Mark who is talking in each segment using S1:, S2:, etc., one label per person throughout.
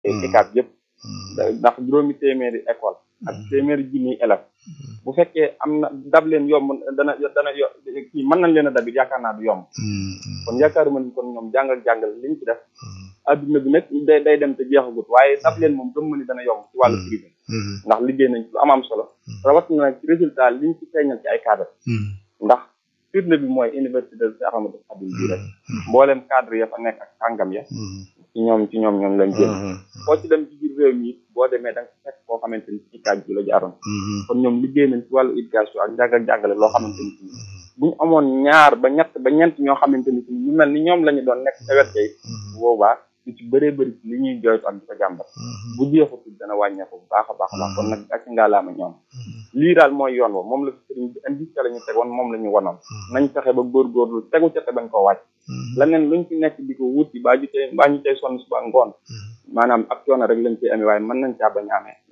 S1: ECAT yëpp ndax juróomi téeméeri école ak téeméeri junniy élèves bu fekkee am na dab leen yomb dana dana yo kii mën nañ leen a dabit yaakaar naa du yomb kon yaakaaruma ni kon ñoom jàngal jàngal liñ ci def adduna bi nag day day dem te jeexagut waaye dab leen moom gëm ma ni dana yomb ci wàllu privé ndax liggéey nañ ci lu am am solo rawatina nag ci résultat liñ ci feeñal ci ay cadre ndax firnde bi mooy université de Cheikh Ahmadou Khadim bii rek mboolem cadre ya fa nekk ak kàngam ya ci ñoom ci ñoom ñoom lañ génn foo ci dem ci biir réew mi boo demee da nga fekk koo xamante ni ci kaaj bi la jaaroon kon ñoom liggéey nañ ci wàllu éducation ak jàng ak jàngale loo xamante ni bu ñu amoon ñaar ba ñett ba ñeent ñoo xamante ni ñu mel ni ñoom la ñu doon nekk ca wet kay boobaa lu ci bëree bëri ci li ñuy jooytu ak di ko jàmbat bu jeexutul dana wàññeeku bu baax a baax a baax kon nag ak ngaalaama ñoom lii daal mooy yoon wa moom la fi sëriñ bi indi ca la ñu tegoon moom la ñu wanoon nañ fexe ba góorgóorlu tegu ca te bañ koo wàcc leneen luñ ci nekk di ko wuti baa ñu tey baa ñu tey sonn suba ngoon maanaam ak coono rek lañ ciy amee waaye mën nañ caa bañ a amee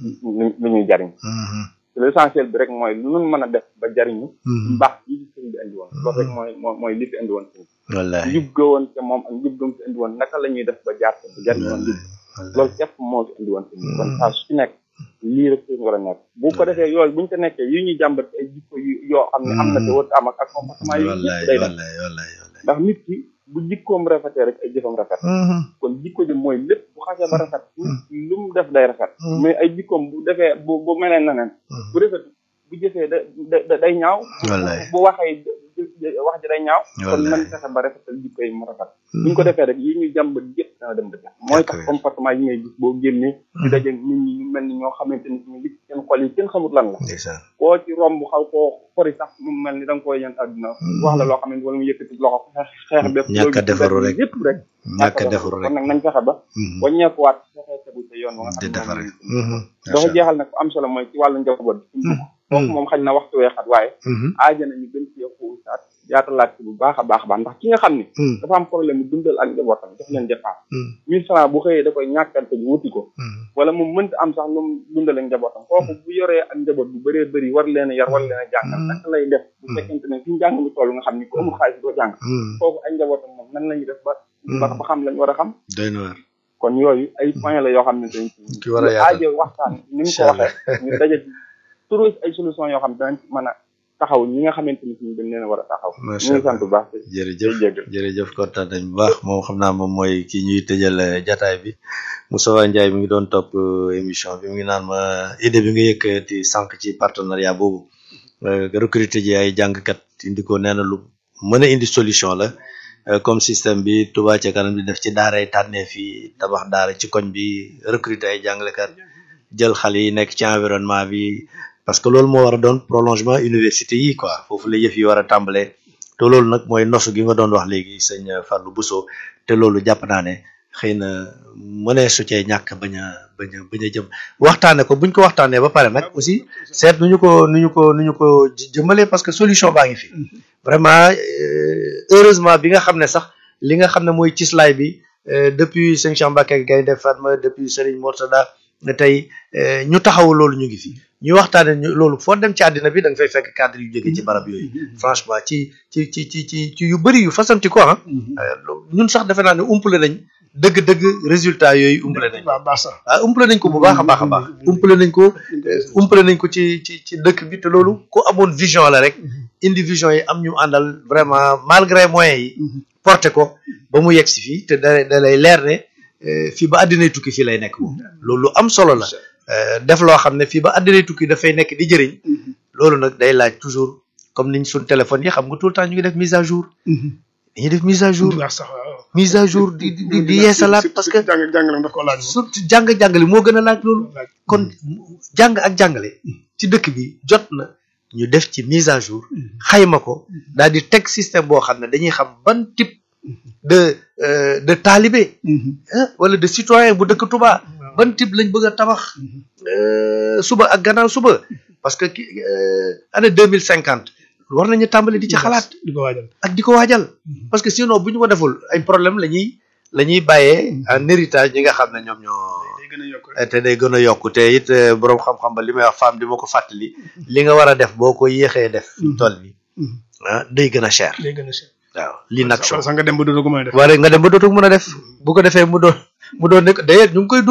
S1: lu ñuy jariñ l'essentiel bi rek mooy lu nun mën a def ba jariñu mbaax yi di sëriñ bi indi woon loolu rek mooy mooy li fi indi woon sëriñ
S2: wallaahi
S1: njub ga woon te moom ak njub gam fi indi woon naka la ñuy def ba jaar ba jariñ woon njub loolu képp moo fi indi woon sëriñ bi kon saa su ci nekk lii rek sëriñ war a nekk bu ko defee yooyu buñu ko nekkee yi ñuy jàmbat ay jikko yu yoo xam ne am na te wër am ak ak comportement yi yëpp day def ndax nit ki bu jikkoom rafetee rek ay jëfam rafet kon jikko ji mooy lépp bu xasee ba rafet lu mu def day rafet mais ay jikkoom bu defee bu bu melee na neen bu rafet bu jëfee da da day ñaaw bu waxee wax ji day ñaaw kon nañ fexe ba rafetal jikko yi mu rafet buñ ko defee rek yi ñuy jàmbat yëpp dana dem dëgg mooy tax comportement yi ngay gis boo génnee di daje nit ñi ñu mel ni ñoo xamante ni ñu li seen xol yi kenn xamut lan la koo ci romb xaw koo xori sax mu mel ni da nga koy yan àdduna wax la loo xam ne wala mu yëkkati loxo xeex bépp
S2: ñàkk a defaru rek
S1: yëpp rek
S2: ñàkk a defaru rek
S1: kon nag nañ fexe ba waññeekuwaat fexe tegu sa yoon wa nga
S2: di defar
S1: dafa jeexal nag am solo mooy ci wàllu njaboot bi foofu moom xañ na waxtu weexat waaye aaja nañu gën ci xuusaat yaatalaat ci bu baax a baax a baax ndax ki nga xam ni dafa am problème mu dundal ak njabootam def leen dépense mille francs bu xëyee da koy ñàkkante ji wuti ko wala mu mënta am sax lu mu dundal ak njabootam kooku bu yoree ak njaboot bu bëree bëri war leen a yar war leen a jàngal naka lay def bu fekkente ne fi njàng mi toll nga xam ni ku amul xaalis doo jàng kooku ak njabootam moom nan lañuy def ba ba ba xam lañ war a xam
S2: doy na waar
S1: kon yooyu ay point la yoo xam ne dañ
S2: ki war a yaatal
S1: aajo waxtaan ni mu ko waxee ñu daje turu ay solution yoo xam ne danañ mën a taxaw ñi nga xamante ni ñu dañ leen a war a taxaw ñu ngi sant bu baax
S2: jërëjëf jërëjëf kontaan nañ bu baax moom xam naa moom mooy ki ñuy tëjal jataay bi Moustapha Ndiaye mi ngi doon topp émission bi mu ngi naan ma idée bi nga yëkkati sànq ci partenariat boobu recruter ji ay jàngkat indi ko nee na lu mën a indi solution la comme système bi Touba ca kanam di def ci daaray tànnee fii tabax daara ci koñ bi recruter ay jàngalekat jël xale yi nekk ci environnement bi parce que loolu moo war a doon prolongement université yi quoi foofu la yëf yi war a tàmbalee te loolu nag mooy nosu gi nga doon wax léegi sëñ Fallou Bousso te loolu jàpp naa ne xëy na mënee su cee ñàkk bañ a bañ a bañ a jëm waxtaane ko buñ ko waxtaanee ba pare nag aussi seet nu ñu ko nu ñu ko nu ñu ko jëmalee parce que solution baa ngi fi vraiment heureusement bi nga xam ne sax li nga xam ne mooy cislaay bi depuis sëñ Cheikh Mbacké Gaynde Fatma depuis Serigne Mourtada tey ñu taxaw loolu ñu ngi fi ñuy waxtaane ñu loolu foo dem ci àddina bi da nga fay fekk cadre yu jóge ci barab yooyu franchement ci ci ci ci ci ci yu bëri yu fasanti ko ah ñun sax defe naa ne umpale nañ dëgg-dëgg résultat yooyu umpale nañ waaw umpale nañ ko bu baax a baax a baax umpale nañ ko umpale nañ ko ci ci ci dëkk bi te loolu ku amoon vision la rek indi vision yi am ñu àndal vraiment malgré moyens yi porté ko ba mu yegg si fii te da da lay leer ne fii ba àddinay tukki fii lay nekk moom loolu lu am solo la def loo xam ne fii ba àddinay tukki dafay nekk di jëriñ loolu nag day laaj toujours comme niñ suñ téléphone yi xam nga tout le temps ñu ngi def mise à jour dañuy def mise à jour mise à jour di di di yeesalaat parce que surtout jàng jàngale moo gën a laaj loolu kon jàng ak jàngale ci dëkk bi jot na ñu def ci mise à jour xayma ko daal di teg système boo xam ne dañuy xam ban type de de talibé wala de citoyen bu dëkk Touba ban type lañ bëgg a tabax suba ak gannaaw suba parce que année deux mille cinquante war nañu tàmbali di ci xalaat
S3: di ko waajal
S2: ak di ko waajal parce que sinon bu ñu ko deful ay problème la ñuy la ñuy bàyyee en héritage ñi nga xam ne ñoom ñoo te day gën a yokk te it boroom xam-xam ba li may wax femme di ma ko fàttali li nga war a def boo ko yéexee def fi toll bi ah day gën a cher
S3: day gën a cher
S2: waaw l'inaction
S3: wala sax nga dem ba dootoo ko mën a def
S2: wala nga dem ba dootu mën a def bu ko defee mu doon mu doon ne d'ailleurs ñu ngi koy